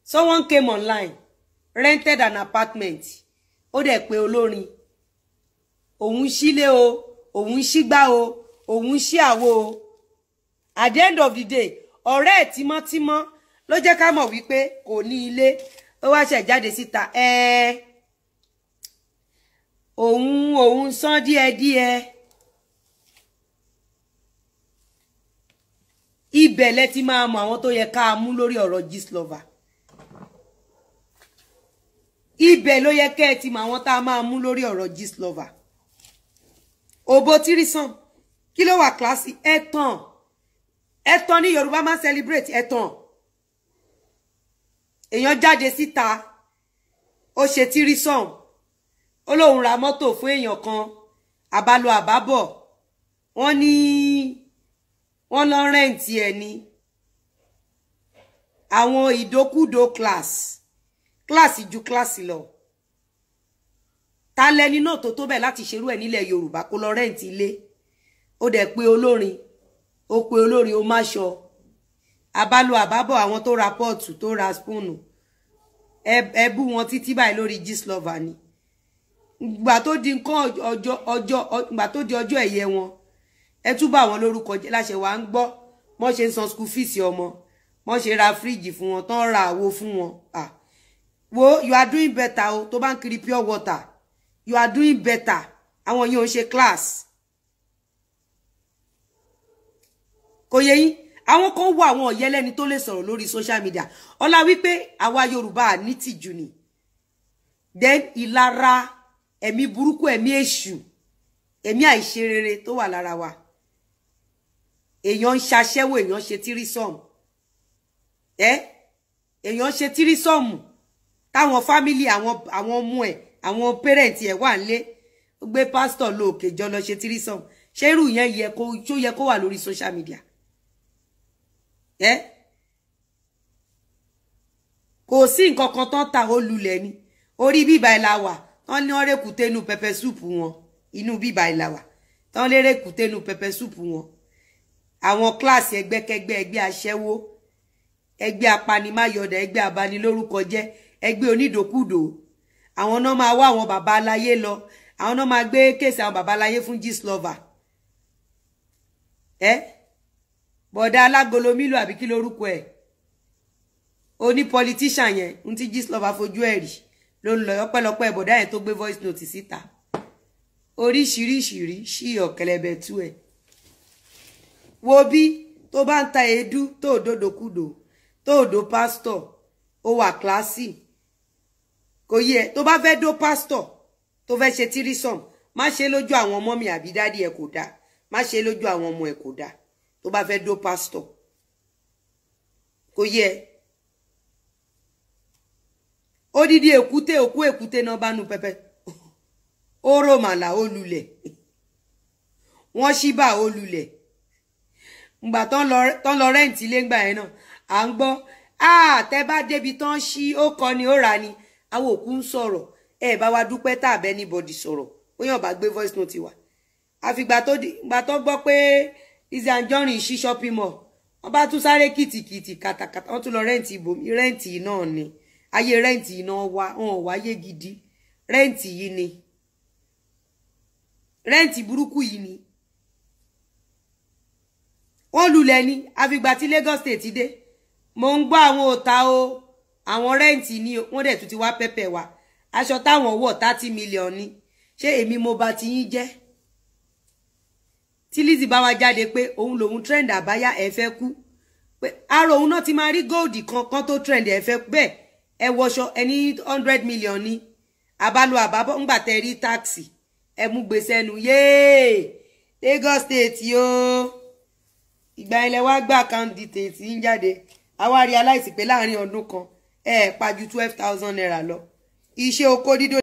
someone came online rented an apartment ó dẹ̀ pé olórin òun sílé o òun sígbá o òun sí àwo o at the end of the day ọ̀rẹ́ ẹ̀ tímọ́tímọ́ ló jẹ́ ká mọ̀ wípé kò ní ilé ó wá ṣẹ̀ jáde síta ẹ òun òun san díẹ̀díẹ̀ ibẹ̀ lẹ ti máa mọ àwọn tó yẹ ká mú lórí ọ̀rọ̀ Gistlover ibẹ̀ ló yẹ kẹ́ ẹ ti mọ àwọn tá a máa mú lórí ọ̀rọ̀ Gistlover òbó tírísàn kí ló wà kíláàsì ẹ̀tàn ẹ̀tàn ní Yorùbá máa celebrate ẹ̀tàn èèyàn jáde síta ó ṣe tírísàn ó lóun ra mọ́tò fún èèyàn kan àbálò àbábọ̀ wọ́n ní wọ́n lọ rẹ́ǹtì ẹ̀ ní àwọn ìdókúdó class kíláàsì ju kíláàsì lọ ta lẹni náà tó tó bẹ́ẹ̀ láti ṣerú ẹ̀ nílẹ̀ Yorùbá kó lọ rẹ́ǹtì ilé ó dẹ̀ pé olórin ó pé olórin ó má ṣọ àbálò àbábọ̀ àwọn tó ra pọ́ọ̀tù tó ra spúùnù ẹ bú wọn títí báyìí lórí Gistlover ni gbà tó di nǹkan ọjọ́ ọjọ́ gbà tó di ọjọ́ ẹ̀yẹ wọn ẹ tún bá wọn lórúkọ jẹ́ láṣẹ wàá ń gbọ́ wọ́n ṣe ń san school fees ọmọ wọ́n ṣe ra fíríjì fún wọn tán ra àwo fún wọn ah wo you are doing better o tó bá ń kiri pure water you are doing better àwọn yìí ò ń ṣe class kò yẹ yín àwọn kan wọ àwọn ọ̀yẹ́lẹ́ni tó lè sọ̀rọ̀ lórí social media ọlá wípé àwa Yorùbá ní tìjú ni then ìlara ẹ̀mí burúkú ẹ̀mí èṣù ẹ̀mí àìṣerere tó wà lára wa èèyàn ń ṣaṣẹ́wó èèyàn ṣe tírísọ̀mù ẹ́ èèyàn ṣe tírísọ̀mù táwọn fámìlì àwọn àwọn ọmọ ẹ̀ àwọn pẹ́rẹ́ǹtì ẹ̀ wà nílé gbé pásítọ̀ lóòkè jọ lọ ṣe tírísọ̀mù ṣé irú yẹn yẹ kó tó yẹ kó wà lórí social media ẹ́ kò sí nǹkan kan tán ta ó lulẹ̀ ni orí bíbá ẹ̀ la wà tán ní ọ̀rẹ́ kùté inú pẹpẹ súùpù wọn inú bíbá ẹ̀ la wà tán lérè kùté inú pẹpẹ súùpù wọn àwọn kíláàsì ẹgbẹ́kẹgbẹ́ ẹgbẹ́ aṣẹ́wó ẹgbẹ́ apanimáyọ̀dà ẹgbẹ́ abanilórúkọ jẹ́ ẹgbẹ́ onídòkúdò àwọn náà máa wá àwọn bàbá aláyé lọ àwọn náà máa gbé kéèsì àwọn bàbá aláyé fún Gistlover ẹ bọ̀dá alágolo mílò àbí kí lórúkọ ẹ̀ oní politician yẹn ń tí Gistlover fojú ẹ̀ rí ló ń lọ ọpẹ́lọpẹ́ bọ̀dá yẹn tó gbé voice note síta oríṣiríṣirí sí ọ̀kẹ́lẹ́bẹ̀ tú ẹ̀ wo bí tó bá ń ta èédú tó òdòdókúdò tó òdò pásítọ̀ ó wà kíláàsì kò yẹ tó bá fẹ́ dó pásítọ̀ tó fẹ́ ṣe tírísọ̀m má ṣe lójú àwọn ọmọ mi àbí dádì ẹ̀ kò dáa má ṣe lójú àwọn ọmọ ẹ̀ kò dáa tó bá fẹ́ dó pásítọ̀ kò yẹ odidi èkúté òkú èkúté náà bá nu pẹpẹ ó rò màlà ó lulẹ̀ wọ́n ṣí bá ó lulẹ̀ ngbà tán lọ rẹ́ǹtì ilé ńgbà yẹn náà à ń gbọ́ tẹ́ bá débi tán ṣí ó kọ́ ni ó rà ni àwọn òkú ń sọ̀rọ̀ ẹ bá wa dúpẹ́ tá àbẹ́ anybody sọ̀rọ̀ ó yàn bá gbé voice note wa àfìgbà tó gbà tó gbọ́ pé Lizzy Anjorin ṣí shopping mall wọ́n bá tún sáré kìtìkìtì kàtàkàtà wọ́n tún lọ rẹ́ǹtì ibòmí rẹ́ǹtì náà ni ayé rẹ́ǹtì iná wá wọn ò wáyé gidi rẹ́ǹtì yìí ni rẹ́ǹtì burúkú yìí ni wọ́n lulẹ̀ ni àfìgbà tí Lagos State dé mo ń gbọ́ àwọn òta o àwọn rẹ́ǹtì ni wọ́n dẹ̀ tún ti wá pẹ́pẹ́ wa aṣọ táwọn wọ̀ thirty million ni ṣé èmi mo bá ti yín jẹ́ tí Lizzy bá wá jáde pé òun lòun trend àbáyá ẹ fẹ́ kú pé ara òun náà ti máa rí góòdì kan kan tó trend ẹ fẹ́ bẹ́ẹ̀ ẹ wọṣọ ẹ ní hundred million ni àbálò àbábọ̀ ńgbà tẹ rí táàkì ẹ mú gbèsè ẹnu yéé Lagos State yóò ìgbà ilẹ̀ wá gbà account details ń jáde àwa realize pé láàrin ọdún kan ẹ pa ju twelve thousand naira lọ iṣẹ́ oko dídó